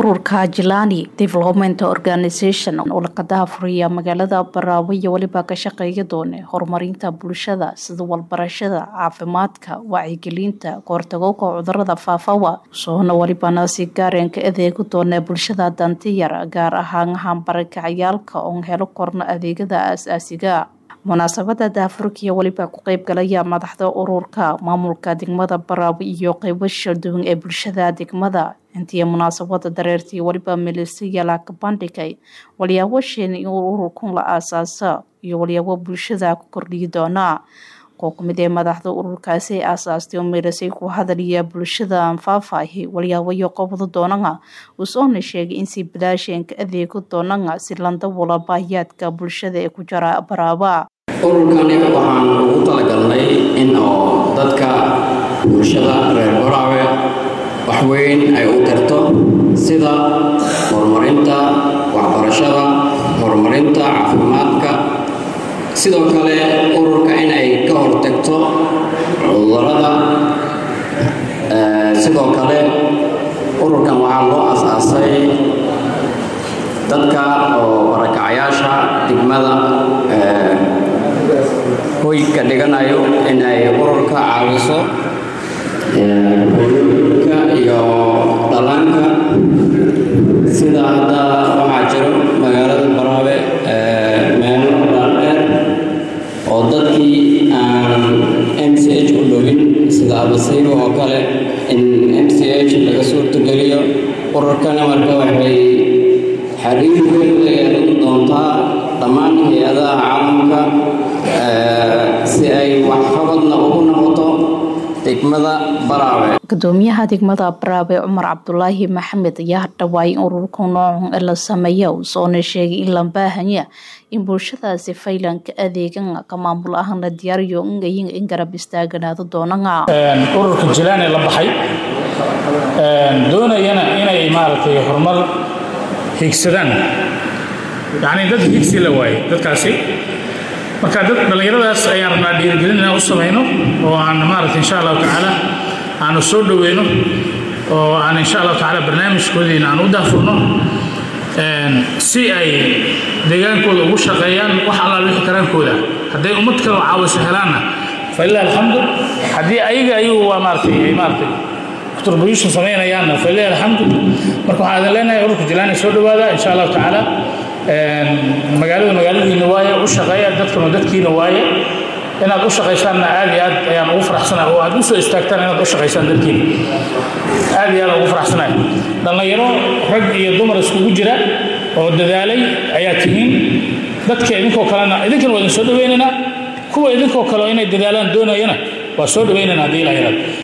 ururka jilani development organisation oo lakadaha furiya magaalada baraawe iyo weliba ka shaqeeya doone horumarinta bulshada sida walbarashada caafimaadka wacyigelinta kahortagowka cudurada faafawa soona welibana si gaareen ka adeegi doona bulshada dantiyar gaar ahaan hambarakacayaalka oon helo korna adeegyada aas-aasiga munaasabada daafurkiya weliba ku qeybgalaya madaxda ururka maamulka degmada baraawe iyo qeybo shalduwan ee bulshada degmada intii munaasabada dareertii weliba milisayala ka bandhigay walyaabo sheen in ururkun la aasaasa iyo walyaabo bulshada ku kordhiyi doona koo kamid ee madaxda ururkaasi aasaastay oo meelisay ku hadaliya bulshada anfaafaahi walyaabayo qobdo doonana uusoona sheegay in si bilaasheen ka adeego doonana si landawala baahiyaadka bulshada ee ku jira baraaba ururkani waxaan ugu talagalnay in oo dadka bulshada reer baraawe waxweyn ay u tarto sida horumarinta waxbarashada horumarinta caafimaadka sidoo kale ururka in ay ka hortagto cudurada sidoo kale ururkan waxaa loo asaasay dadka oo barakacayaasha degmada hoy ka dhiganayo in ay ururka caawiso hooyooyinka iyo dhallaanka sida hadda waxaa jiro magaalada baraabe meelo dhaadheer oo dadkii aan m c h u dhowin sida abasiibo oo kale in m c h laga suurtogeliyo ururkana marka waxay xariir weyn la yeelan doontaa dhammaan hay-adaha caalamka si ay waxqabadna ugu noqoto degmada baraawe gudoomiyaha degmada baraawe cumar cabdulaahi maxamed ayaa hadhawaay in ururka noocun ee la sameeya usoona sheegay in la baahanya in bulshadaasi faylanka adeegan ka maamul ahaan la diyaariyo ingayin in garab istaaganaado doonana ururka jilaane la baxay doonayana inay maaragtay horumar higsadaan yacnii dad higsi la waayey dadkaasi marka dad dhallinyaradaas ayaan rabnaa dhiirigelin inaan u samayno oo aan maaragta insha allahu tacaala aanu soo dhoweyno oo aan insha allahu tacaala barnaamijkoodiina aan u daafurno si ay deegaankooda ugu shaqeeyaan wax allaal wixii karaankooda hadday ummad kaloo caawiso helaanna falilah alxamdu haddii ayaga ayagu waa maaratay ay maaratay contribution samaynayaanna falilah alxamdu marka waxaan idin leenahay ururka jilaani soo dhowaada insha allahu tacaala magaalada magaaladiina waaye u shaqeeya dadkanu dadkiina waaye inaad u shaqaysaanna aad iyo aad ayaan ugu faraxsanahay oo aad u soo istaagtaan inaad u shaqaysaan dadkiina aad iyo aad ugu faraxsanahay dhallinyaro rag iyo dumar iskugu jira oo dadaalay ayaa tihiin dadka idinkoo kalena idinkana waa idin soo dhawaynaynaa kuwa idinkoo kale inay dadaalaan doonayana waa soo dhawaynaynaa haddii ilaa yaraad